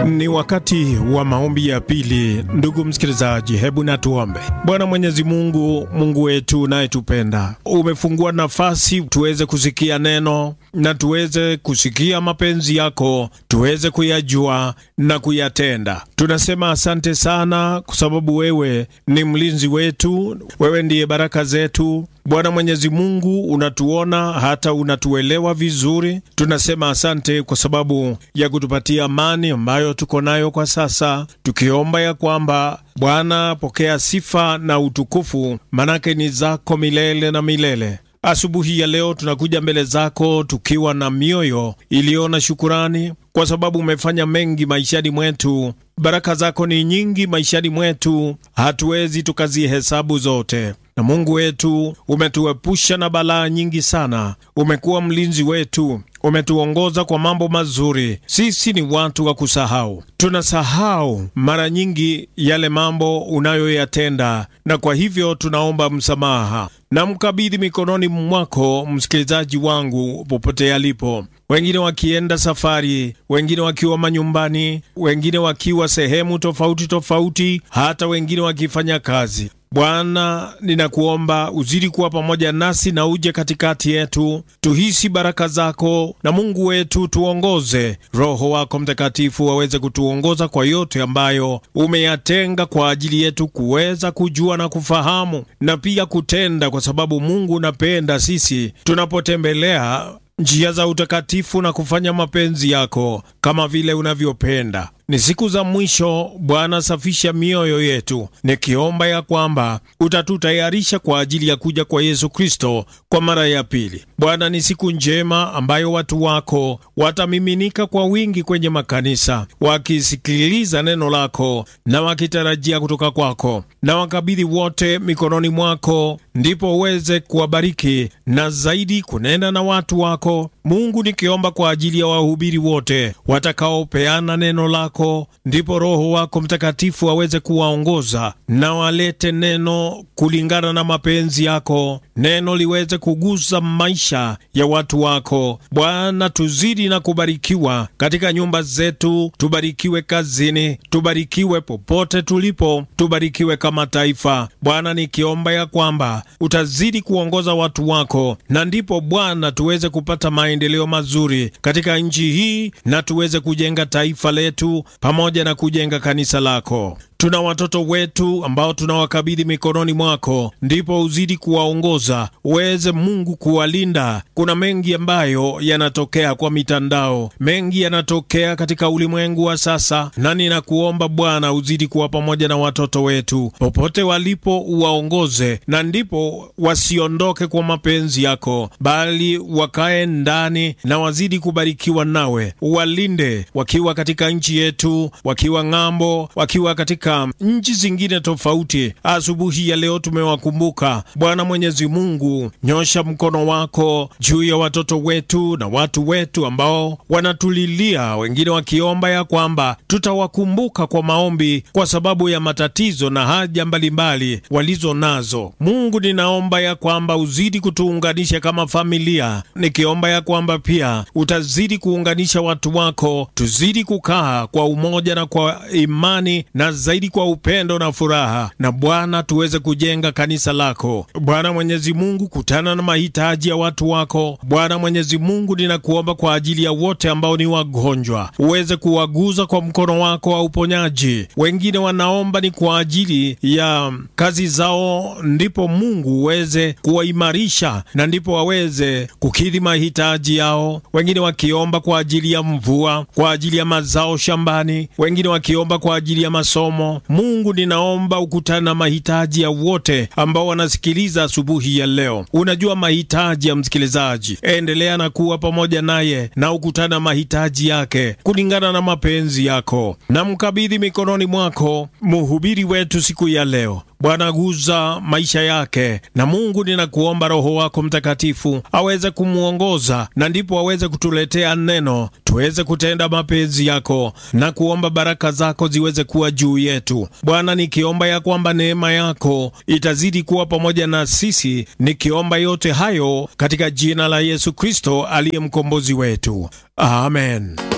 Ni wakati wa maombi ya pili. Ndugu msikilizaji, hebu na tuombe. Bwana Mwenyezi Mungu, Mungu wetu unayetupenda, umefungua nafasi tuweze kusikia neno na tuweze kusikia mapenzi yako, tuweze kuyajua na kuyatenda. Tunasema asante sana, kwa sababu wewe ni mlinzi wetu, wewe ndiye baraka zetu. Bwana Mwenyezi Mungu, unatuona hata unatuelewa vizuri. Tunasema asante kwa sababu ya kutupatia amani ambayo tuko nayo kwa sasa, tukiomba ya kwamba Bwana, pokea sifa na utukufu, manake ni zako milele na milele. Asubuhi ya leo tunakuja mbele zako tukiwa na mioyo iliyo na shukurani, kwa sababu umefanya mengi maishani mwetu. Baraka zako ni nyingi maishani mwetu, hatuwezi tukazihesabu zote. Na Mungu wetu, umetuepusha na balaa nyingi sana. Umekuwa mlinzi wetu, umetuongoza kwa mambo mazuri. Sisi ni watu wa kusahau, tunasahau mara nyingi yale mambo unayoyatenda, na kwa hivyo tunaomba msamaha na mkabidhi mikononi mwako msikilizaji wangu popote alipo, wengine wakienda safari, wengine wakiwa manyumbani, wengine wakiwa sehemu tofauti tofauti, hata wengine wakifanya kazi. Bwana, ninakuomba uzidi kuwa pamoja nasi na uje katikati yetu, tuhisi baraka zako, na Mungu wetu tuongoze. Roho wako Mtakatifu aweze kutuongoza kwa yote ambayo umeyatenga kwa ajili yetu kuweza kujua na kufahamu na pia kutenda, kwa sababu Mungu unapenda sisi tunapotembelea njia za utakatifu na kufanya mapenzi yako kama vile unavyopenda. Ni siku za mwisho Bwana, safisha mioyo yetu, nikiomba ya kwamba utatutayarisha kwa ajili ya kuja kwa Yesu Kristo kwa mara ya pili. Bwana, ni siku njema ambayo watu wako watamiminika kwa wingi kwenye makanisa, wakisikiliza neno lako na wakitarajia kutoka kwako, na wakabidhi wote mikononi mwako, ndipo uweze kuwabariki na zaidi kunena na watu wako. Mungu, nikiomba kwa ajili ya wahubiri wote watakaopeana neno lako, ndipo Roho wako Mtakatifu aweze kuwaongoza na walete neno kulingana na mapenzi yako, neno liweze kugusa maisha ya watu wako. Bwana, tuzidi na kubarikiwa katika nyumba zetu, tubarikiwe kazini, tubarikiwe popote tulipo, tubarikiwe kama taifa. Bwana, nikiomba ya kwamba utazidi kuongoza watu wako, na ndipo Bwana tuweze kupata maendeleo mazuri katika nchi hii na tuweze kujenga taifa letu pamoja na kujenga kanisa lako. Tuna watoto wetu ambao tunawakabidhi mikononi mwako, ndipo uzidi kuwaongoza, uweze Mungu kuwalinda. Kuna mengi ambayo yanatokea kwa mitandao, mengi yanatokea katika ulimwengu wa sasa, na ninakuomba Bwana uzidi kuwa pamoja na watoto wetu popote walipo, uwaongoze, na ndipo wasiondoke kwa mapenzi yako, bali wakae ndani na wazidi kubarikiwa nawe. Uwalinde wakiwa katika nchi yetu, wakiwa ng'ambo, wakiwa katika nchi zingine tofauti. Asubuhi ya leo tumewakumbuka Bwana Mwenyezi Mungu, nyosha mkono wako juu ya watoto wetu na watu wetu ambao wanatulilia, wengine wakiomba ya kwamba tutawakumbuka kwa maombi kwa sababu ya matatizo na haja mbalimbali walizo nazo. Mungu, ninaomba ya kwamba uzidi kutuunganisha kama familia, nikiomba ya kwamba pia utazidi kuunganisha watu wako, tuzidi kukaa kwa umoja na kwa imani na zaidi kwa upendo na furaha, na Bwana tuweze kujenga kanisa lako. Bwana Mwenyezi Mungu, kutana na mahitaji ya watu wako. Bwana Mwenyezi Mungu, ninakuomba kwa ajili ya wote ambao ni wagonjwa, uweze kuwaguza kwa mkono wako wa uponyaji. Wengine wanaomba ni kwa ajili ya kazi zao, ndipo Mungu uweze kuwaimarisha na ndipo waweze kukidhi mahitaji yao. Wengine wakiomba kwa ajili ya mvua, kwa ajili ya mazao shambani, wengine wakiomba kwa ajili ya masomo. Mungu, ninaomba ukutana na mahitaji ya wote ambao wanasikiliza asubuhi ya leo. Unajua mahitaji ya msikilizaji, endelea na kuwa pamoja naye na ukutana mahitaji yake kulingana na mapenzi yako. Na mkabidhi mikononi mwako mhubiri wetu siku ya leo. Bwana, guza maisha yake, na Mungu ninakuomba Roho wako Mtakatifu aweze kumwongoza, na ndipo aweze kutuletea neno, tuweze kutenda mapenzi yako na kuomba baraka zako ziweze kuwa juu yetu. Bwana, nikiomba ya kwamba neema yako itazidi kuwa pamoja na sisi, nikiomba yote hayo katika jina la Yesu Kristo aliye mkombozi wetu, amen.